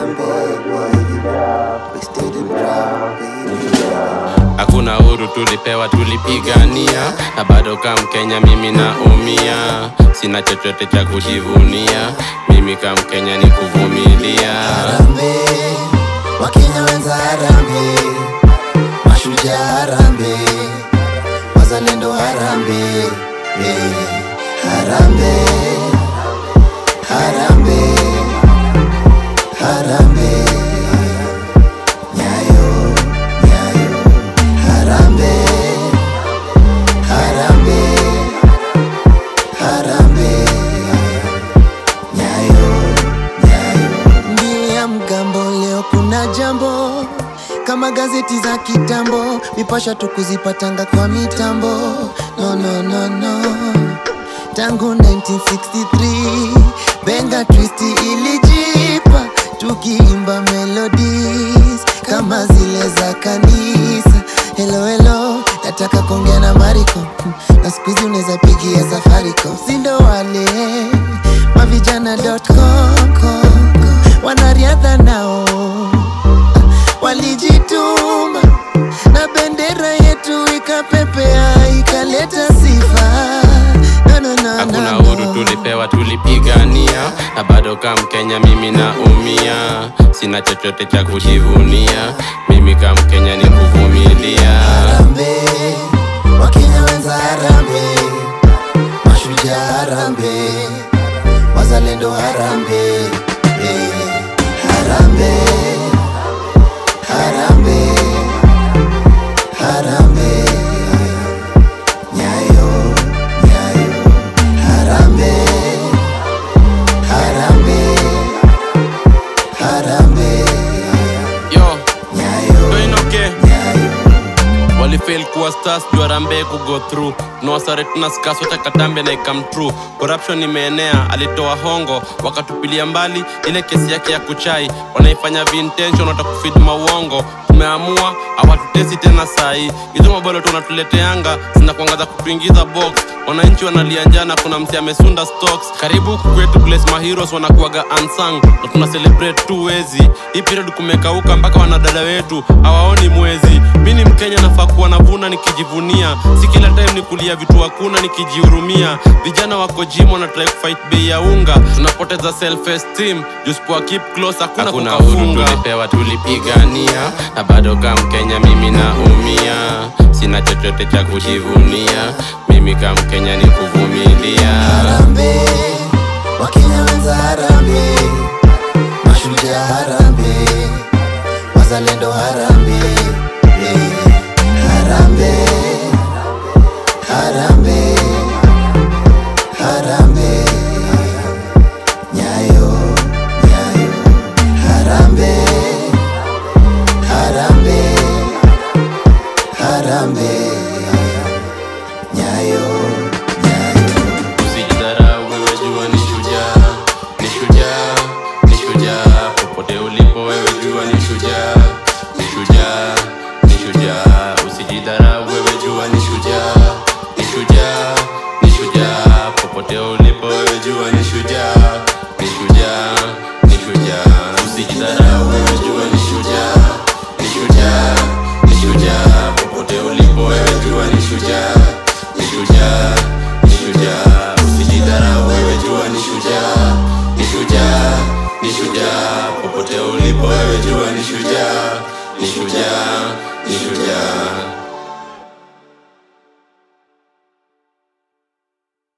Hakuna huru tulipewa, tulipigania, na bado kama Mkenya mimi naumia. Sina chochote cha kujivunia, mimi kama Mkenya ni kuvumilia. Harambee, Wakenya wenza harambee, mashujaa harambee, wazalendo harambee, eh, harambee, harambee, harambee, nyayo, nyayo, harambee, harambee, harambee, nyayo, nyayo. Mbili ya mgambo leo kuna jambo kama gazeti za kitambo, mipasha tukuzipatanga kwa mitambo. No, no, no, no. Tangu 1963 benga twist ilijipa, tukiimba melodies kama zile za kanisa. Hello, hello, nataka kuongea na Mariko Hmm, na siku hizi unaweza pigia Safaricom, sindo wale mavijana.com wanariadha nao walijituma na bendera yetu ikapepea ikaleta sifa no, no, no, Hakuna no, huru no. tulipewa, tulipigania, na bado kama Mkenya mimi naumia. Sina chochote cha kujivunia, mimi kama Mkenya ni kuvumilia. Harambee, Wakenya wenza harambee, mashujaa harambee, wazalendo harambee, eh, harambee, harambee, harambee, nyayo, nyayo, harambee, harambee, harambee, Yo, nyayo, Toinoke. nyayo. walifail kuwa stars juu Harambee ku go through nawasare tuna skas wacha katambe na ikam true corruption imeenea alitoa hongo wakatupilia mbali ile kesi yake ya kuchai wanaifanya vintention watakufid mauongo tumeamua hawatutesi tena sahi hizo mabolo tunatuleteanga zinakuangaza kutuingiza box wananchi wanalia njana kuna msi amesunda stocks karibu huku kwetu place maheroes wanakuaga unsung na tuna celebrate tu wezi hii period kumekauka mpaka wanadada wetu hawaoni mwezi mi ni mkenya nafaa kuwa navuna nikijivunia si kila time ni kulia vitu hakuna nikijihurumia vijana wako jim wanatrai kufight bei ya unga tunapoteza self esteem jusipoa keep close hakuna Hakuna kukafunga tulipewa tulipigania na bado kama Mkenya mimi naumia, sina chochote cha kujivunia, mimi kama Mkenya ni kuvumilia. Harambee, Wakenya wenza harambee, mashujaa harambee, wazalendo harambee, eh, harambee, harambee, harambee, nyayo, nyayo, harambee, harambee, harambee, nyayo, nyayo. Usijidharau wewe, jua ni shujaa, ni shujaa, ni shujaa. Popote ulipo wewe, jua ni shujaa, ni shujaa, ni shujaa. Usijidharau wewe, jua ni shujaa, ni shujaa, ni shujaa. Popote ulipo wewe, jua ni shujaa, ni shujaa, ni shujaa. Usijidharau wewe, jua ni shujaa, ni shujaa, ni shujaa. Popote ulipo wewe, jua ni shujaa, ni shujaa, ni shujaa. Usijidharau wewe, jua ni shujaa, ni shujaa, ni shujaa. Popote ulipo wewe, jua ni shujaa, ni shujaa, ni shujaa.